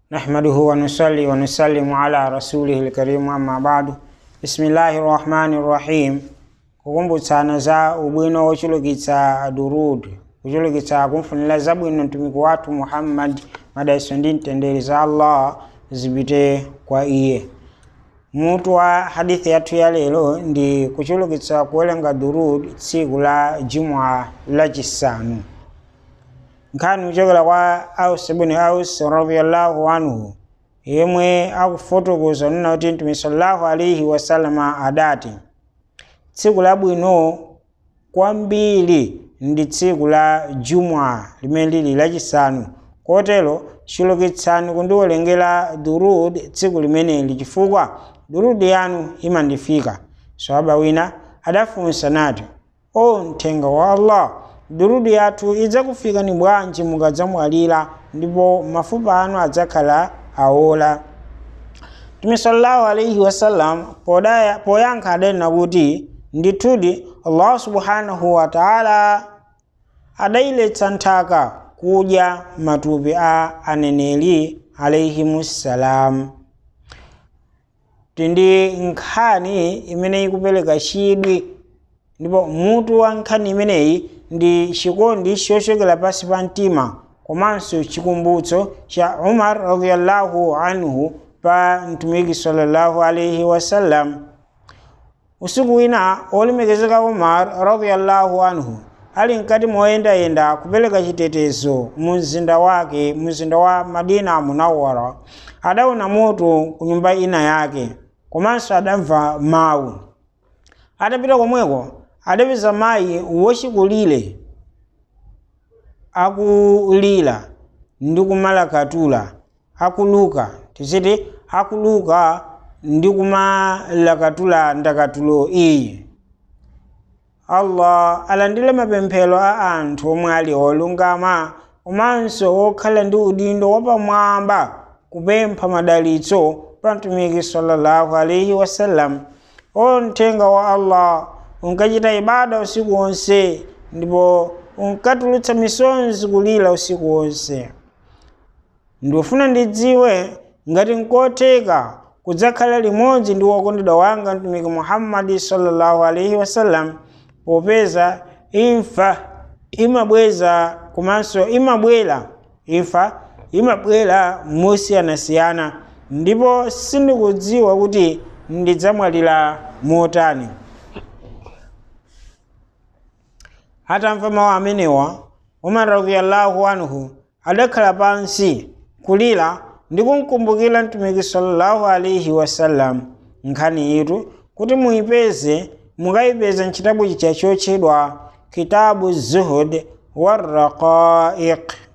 نحمده ونصلي ونسلم على رسوله الكريم أما بعد بسم الله الرحمن الرحيم kukumbutsana za ubwino wochulukitsa durud kuchulukitsa kumfunira zabwino mtumiki wathu muhammad madaiso ndi mtendere za allah zipite kwa iye mutu wa hadithi yathu ya lero ndi kuchulukitsa kuwerenga durud tsiku la jumua lachisanu nkhani kuchokera kwa aus ibn aus radiallahu anhu yemwe akufotokoza nena kuti mtume sallallahu alaihi wasalama adati tsiku labwino kwambiri ndi tsiku la jumwa limene lili lachisanu kotero chulukitsani kundiwerengera durud tsiku limeneli chifukwa durud yanu imandifika swahaba wina adafunsa nati o mthenga wa allah durud yathu idzakufikani bwanji mukadzamwalira ndipo mafupa anu adzakhala awola mtume sallallahu alaihi wasallam podaya poyankha adanena kuti ndithudi allah subhanahu wa taala adayiletsa nthaka kudya matupi a aneneri alaihimussalam tindi nkhani imene ikupereka chidwi ndipo mutu wa nkhani imeneyi ndi chikondi chochokera pansi pa mtima komanso chikumbutso cha umar radiallahu anhu pa mtumiki sallallahu alaihi wasallam usiku wina olemekezeka umar radiallahu anhu ali mkati moyendayenda kupereka chitetezo mu mzinda wake mzinda wa madina munawara adaona moto ku nyumba ina yake komanso adamva mawu atapita komweko adapeza mayi wochikulire akulira ndi kumalakatula akuluka tiziti akuluka ndi kumalakatula ndakatulo iyi allah alandire mapemphero a anthu omwe ali olungama komanso okhala ndi udindo wapamwamba kupempha madalitso pa mtumiki sallallahu alaihi wasallam o mthenga wa allah unkachita ibada usiku wonse ndipo unkatulutsa misonzi kulira usiku wonse ndifuna ndidziwe ngati nkotheka kudzakhala limodzi ndi wokondedwa wanga mtumiki muhammadi sallallahu alaihi wasallam popeza imfa imabweza komanso imabwera imfa imabwera mosiyanasiyana ndipo sindikudziwa kuti ndidzamwalira motani atamva mawu amenewa umar radiallahu anhu adakhala pansi kulira ndi kumkumbukira mtumiki sallallahu alaihi wasallam nkhani itu kuti muyipeze mukayipeza mchitabu chicha chotchedwa kitabu zuhud warraqaiq